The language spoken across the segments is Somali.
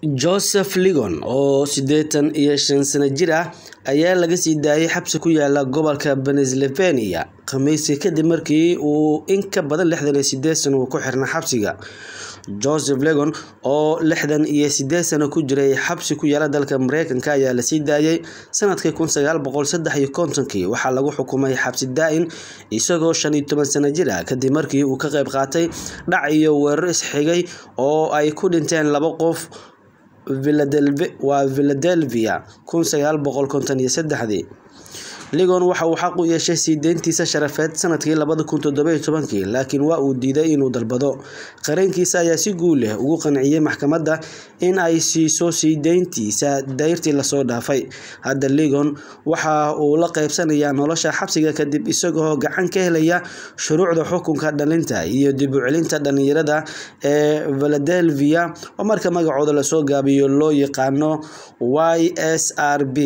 Joseph Ligon, oo sideetan iyo shan sano jir ah, ayaa laga sii daayay xabsi ku yaala gobolka Pennsylvania Khamiistii kadib markii uu in ka badan lixdan iyo sideed sano ku xirnaa xabsiga. Joseph Ligon, oo lixdan iyo sideed sano ku jiray xabsi ku yaala dalka Mareykanka, ayaa la sii daayay sanadkii kun sagaal boqol saddex iyo kontonkii waxaa lagu xukumay xabsi daa'in isagoo shan iyo toban sano jir ah kadib markii uu ka qayb qaatay dhac iyo weerar is-xigay oo ay ku dhinteen laba qof Philadelphia kun sagaal boqol konton iyo sedaxdii. Ligon waxa uu xaq u yeeshay sii deyntiisa sharafeed sanadkii labada kun toddoba iyo tobankii, laakiin waa uu diiday inuu dalbado. Qareenkiisa ayaa si guul leh ugu qanciyay maxkamadda in ay siiso sii deyntiisa dayrtii lasoo dhaafay. Hadda Ligon waxa uu la qaybsanayaa nolosha xabsiga kadib isagoo gacan ka helaya shuruucda xukunka dhalinta iyo dib u celinta dhalinyarada ee Philadelphia oo marka magacooda lasoo gaabiyo loo yaqaano YSRB.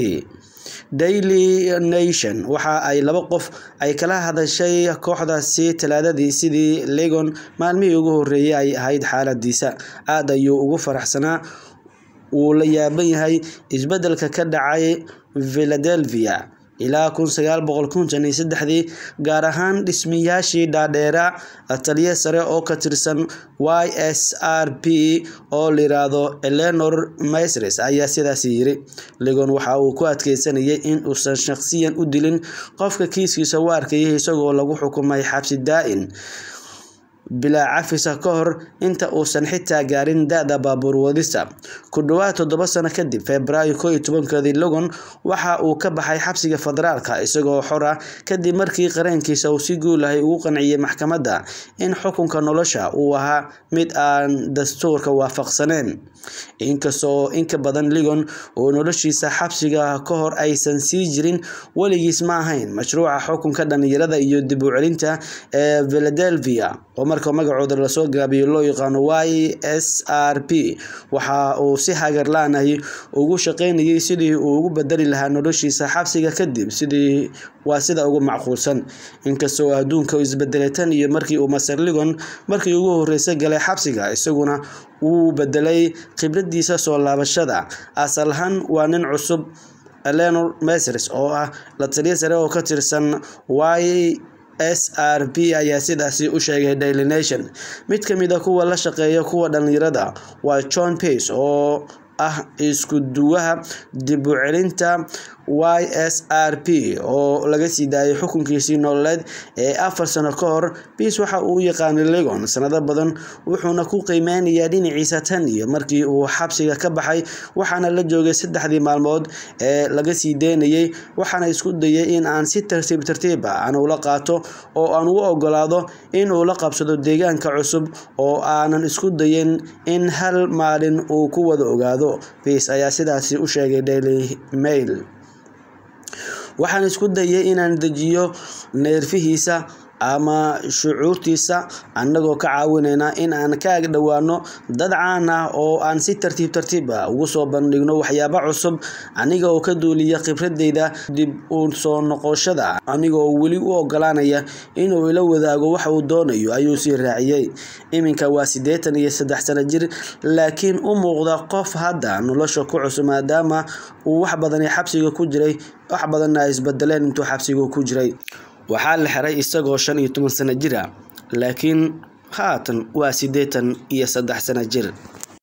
Daily Nation waxa ay laba qof ay kala hadashay kooxdaasi Talaadadii sidii Ligon maalmihii ugu horreeyay ay ahayd xaaladdiisa. Aad ayuu ugu faraxsanaa, wuu la yaaban yahay isbeddelka ka dhacay Philadelphia ilaa kun sagaal boqol konton iyo sedaxdii, gaar ahaan dhismayaashii dhaadheeraa. Taliye sare oo ka tirsan YSRB oo la yiraahdo Eleanor Maysres ayaa sidaas yiri. Ligon waxa uu ku adkeysanayay in uusan shaqsiyan u dilin qofka kiiskiisa u arkayay isagoo lagu xukumay xabsi daa'in bilaa cafis ah ka hor inta uusan xitaa gaarin da'da baabuur wadista. Ku dhawaad toddoba sano kadib, Febraayo kow iyo tobankeedii, Ligon waxa uu ka baxay xabsiga federaalka isagoo xor ah kadib markii qareenkiisa uu si guul ah ugu qanciyay maxkamadda in xukunka nolosha uu ahaa mid aan dastuurka waafaqsaneyn. Inkasta oo in ka badan Ligon uu noloshiisa xabsiga ka hor aysan sii jirin, weligiis ma ahayn mashruuca xukunka dhalinyarada iyo dib u celinta ee Philadelphia oo marka magacooda lasoo gaabiyo loo yaqaano YSRB. Waxa uu si hagar la'aan ah ugu shaqeynayay sidii uu ugu beddeli lahaa noloshiisa xabsiga kadib waa sida ugu macquulsan. Inkasta oo adduunka isbedelay tan iyo markii uu Master Ligon markii ugu horeysay galay xabsiga, isaguna wuu beddelay khibraddiisa soo laabashada. Asal ahaan waa nin cusub. Eleanor Maysres oo ah la taliye sare oo ka tirsan YSRB ayaa sidaas u sheegay Daily Nation. Mid ka mid ah kuwa la shaqeeya kuwa dhalinyarada waa John Pearce oo ah isku duwaha dib u celinta YSRB oo laga sii daayay xukunkiisii nololeed ee afar sano ka hor. Pearce waxa uu u yaqaanay Ligon sanado badan, wuxuuna ku qiimeynayaa dhinaciisa tan iyo markii uu xabsiga ka baxay, waxaana la joogay saddexdii maalmood ee laga sii daynayay. Waxaan isku dayay in aan si tartiib tartiib ah ula qaato oo aan u oggolaado in uu la qabsado deegaanka cusub oo aanan isku dayin in hal maalin uu ku wada ogaado. Pearce ayaa sidaas u sheegay Daily Mail. Waxaan isku dayay inaan dejiyo neerfihiisa ama shucuurtiisa annagoo ka caawinayna in aan ka ag dhowaano dad caan ah oo aan si tartiib tartiib ah ugu soo bandhigno waxyaabo cusub, aniga oo ka duulaya khibradeyda dib u soo noqoshada, aniga oo weli u oggolaanaya inuu ila wadaago waxa uu doonayo, ayuu sii raaciyay. Iminka waa sideetan iyo saddex sano jir, laakiin u muuqda qof hadda nolosha ku cusub maadaama uu wax badan xabsiga ku jiray, wax badanna ay isbedeleen intuu xabsiga ku jiray. Waxaa la xiray isagoo shan iyo toban sano jir ah, laakiin haatan waa sideetan iyo saddex sano jir.